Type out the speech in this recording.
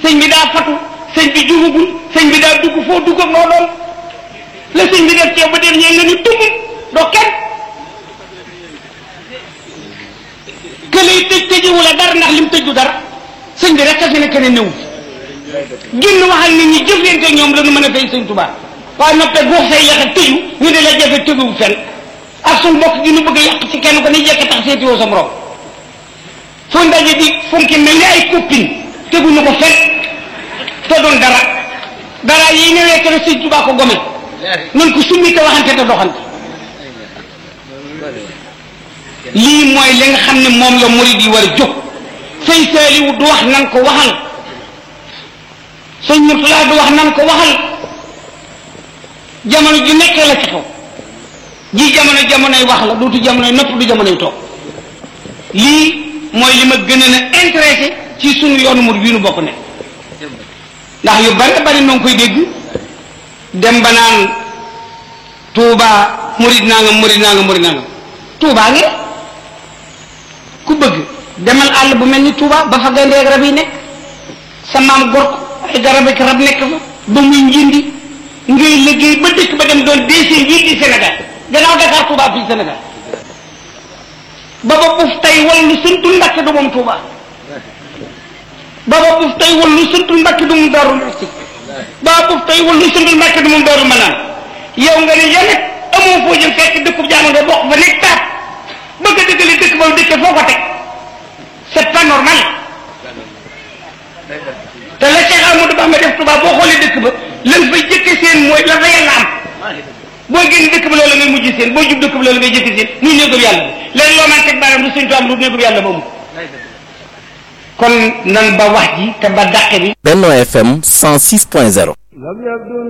sëñ bi daa fatu sëñ bi jugagul sëñ bi daa dugg foo dugg ak noo doon la sëñ bi def ceeb ba dem ñee nga ni tumb doo kenn que lay tëj tëjewu la dara ndax lim tëju dara sëñ bi rek a fi ne keneen néew génn waxal nit ñi jëflante ñoom la nu mën a fay sëñ Tuubaa waaye noppee guux say yax a tëju ñu ne la jafe tëjuwu fenn ak suñ mbokk gi nu bëgg a yàq ci kenn ko ni jekk tax seetiwoo sa morom foo ndaje di funki mel ni ay copine teguñu ko fenn te doon dara dara yi ñëwee kene sëñ Tuubaa ko gome nañ ko summi te waxante te doxante lii mooy li nga xam ne moom la murid yi war a jóg sëñ Saaliwu du wax nan ko waxal sëñ Murtala du wax nan ko waxal jamono ji nekk la ci xew ji jamono jamonoy wax la dootu jamonoy nopp du jamonoy toog lii mooy li ma gën a na intéressé ci sunu yoonu murid bii nu bokk ne ndax yu bari bari noo ngi koy dégg dem ba naan Touba murid naa nga murid naa nga murid naa nga Touba ngi ku bëgg demal àll bu mel ni Touba ba fa gaynde ak rab yi nekk sa maam gor ko ay garab ak rab nekk fa ba muy njindi ngay liggéey ba dëkk ba dem doon deuxième njiit di Sénégal gannaaw Dakar Touba fii Sénégal ba ba buuf tey wallu sëntul Mbàkke du moom Touba ba ba buuf tey wallu sëntul Mbàkke du moom Daaru Muxti ba ba buuf tey wallu sëntul Mbàkke du moom Daaru Manaan yow nga ne yow nag amoo foo jëm fekk dëkkub jaamu nga bokk fa nekk taat bëgg a dëggale dëkk ba dëkk foo ko teg c'est pas normal te la Cheikh Amadou Bamba def Touba boo xoolee dëkk ba lan fay jëkke seen mooy la fa yàlla am boo génn dëkk ba loolu ngay mujj seen boo jub dëkk ba loolu ngay jëkke seen muy néegub yàlla bi léegi loo naan teg baaraam du sëñ am lu néegub yàlla moomu kon nan ba wax ji te ba dàqe bi Benno FM 106.0